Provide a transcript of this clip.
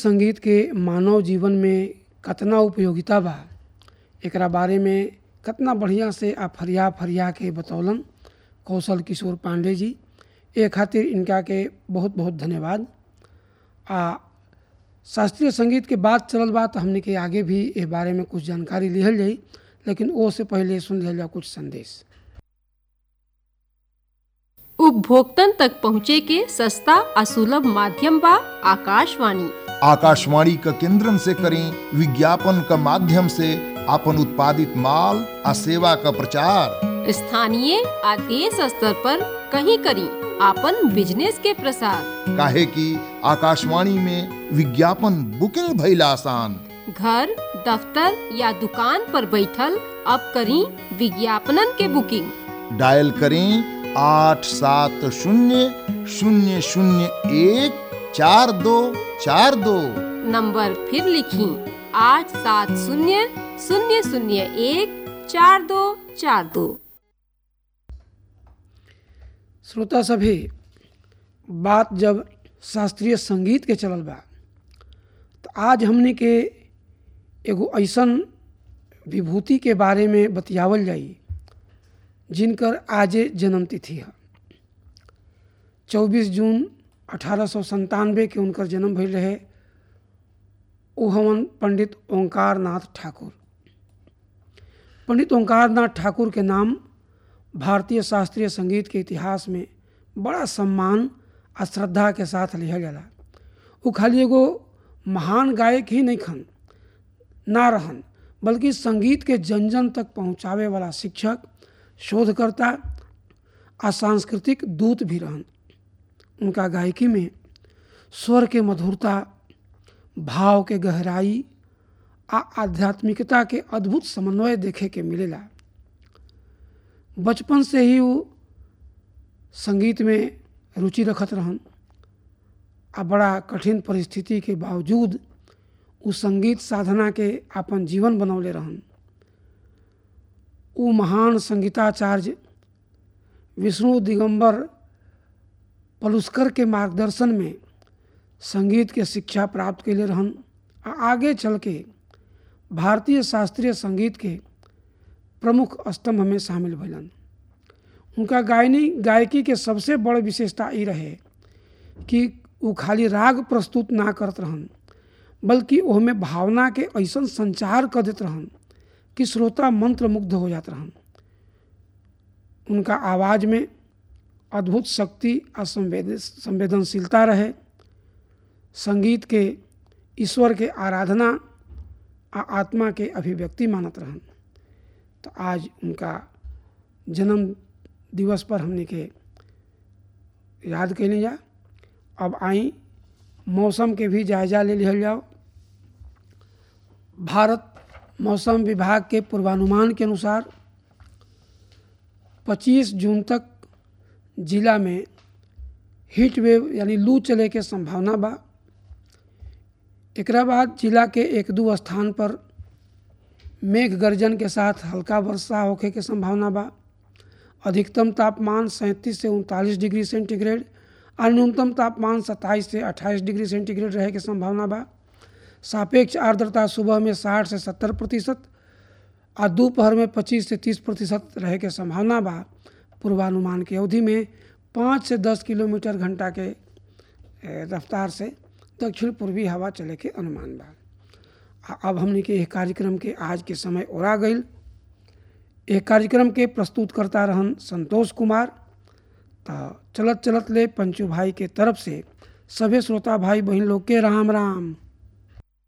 संगीत के मानव जीवन में कतना उपयोगिता बा एकरा बारे में कतना बढ़िया से आ फरिया फरिया के बतौलन कौशल किशोर पांडे जी ए खातिर इनका के बहुत बहुत धन्यवाद आ शास्त्रीय संगीत के बात चलल बा तो हमने के आगे भी ए बारे में कुछ जानकारी लिहल जाई लेकिन ओ से पहले सुन लिहल जाओ कुछ संदेश उपभोक्तन तक पहुँचे के सस्ता और सुलभ माध्यम बा आकाशवाणी आकाशवाणी का केंद्रन से करें विज्ञापन का माध्यम से अपन उत्पादित माल आ सेवा का प्रचार स्थानीय आ देश स्तर पर कहीं करी आपन बिजनेस के प्रसार काहे कि आकाशवाणी में विज्ञापन बुकिंग भइल आसान घर दफ्तर या दुकान पर बैठल अब करी विज्ञापनन के बुकिंग डायल करें आठ सात शून्य शून्य शून्य एक चार दो चार दो नंबर फिर लिखी आठ सात शून्य शून्य शून्य एक चार दो चार दो श्रोता सभी बात जब शास्त्रीय संगीत के चलल बा तो आज हमने के एगो ऐसन विभूति के बारे में बतियावल जाई जिनकर आजे जन्म तिथि है चौबीस जून अठारह सौ संतानवे के उनकर जन्म भइल रहे ओ हवन पंडित ओंकार नाथ ठाकुर पंडित ओंकार नाथ ठाकुर के नाम भारतीय शास्त्रीय संगीत के इतिहास में बड़ा सम्मान आ श्रद्धा के साथ लिया जाला वो खाली एगो महान गायक ही नहीं खन ना रहन बल्कि संगीत के जन जन तक पहुँचावे वाला शिक्षक शोधकर्ता आ सांस्कृतिक दूत भी रहन उनका गायकी में स्वर के मधुरता भाव के गहराई आ आध्यात्मिकता के अद्भुत समन्वय देखे के मिलेला बचपन से ही वो संगीत में रुचि रखत रहन आ बड़ा कठिन परिस्थिति के बावजूद उ संगीत साधना के अपन जीवन बनौले रहन उ महान संगीताचार्य विष्णु दिगंबर पलुस्कर के मार्गदर्शन में संगीत के शिक्षा प्राप्त कैले रहन आ आगे चल के भारतीय शास्त्रीय संगीत के प्रमुख स्तंभ में शामिल भलन उनका गायनी गायकी के सबसे बड़ विशेषता ये रहे कि वो खाली राग प्रस्तुत ना करत रहन बल्कि ओहमें भावना के ऐसा संचार कर देत रहन कि श्रोता मंत्र मुग्ध हो जात रहन उनका आवाज़ में अद्भुत शक्ति और संवेद संवेदनशीलता रहे संगीत के ईश्वर के आराधना आ आत्मा के अभिव्यक्ति मानत रहन तो आज उनका जन्म दिवस पर हमने के याद कैली जा अब आई मौसम के भी जायजा ले लिहल जाओ भारत मौसम विभाग के पूर्वानुमान के अनुसार 25 जून तक जिला में हीट वेव यानी लू चले के संभावना बा एकरा बाद जिला के एक दो स्थान पर मेघ गर्जन के साथ हल्का वर्षा होखे के संभावना बा अधिकतम तापमान सैंतीस से उनतालीस डिग्री सेंटीग्रेड और न्यूनतम तापमान सत्ताईस से अट्ठाईस डिग्री सेंटीग्रेड रहे के संभावना बा सापेक्ष आर्द्रता सुबह में साठ से सत्तर प्रतिशत और दोपहर में पच्चीस से तीस प्रतिशत रहे के संभावना बा पूर्वानुमान की अवधि में पाँच से दस किलोमीटर घंटा के रफ्तार से दक्षिण पूर्वी हवा चले के अनुमान बा अब हमने के एक कार्यक्रम के आज के समय ओरा गई एक कार्यक्रम के प्रस्तुत करता रहन संतोष कुमार तो चलत चलत ले पंचू भाई के तरफ से सभी श्रोता भाई बहन लोग के राम राम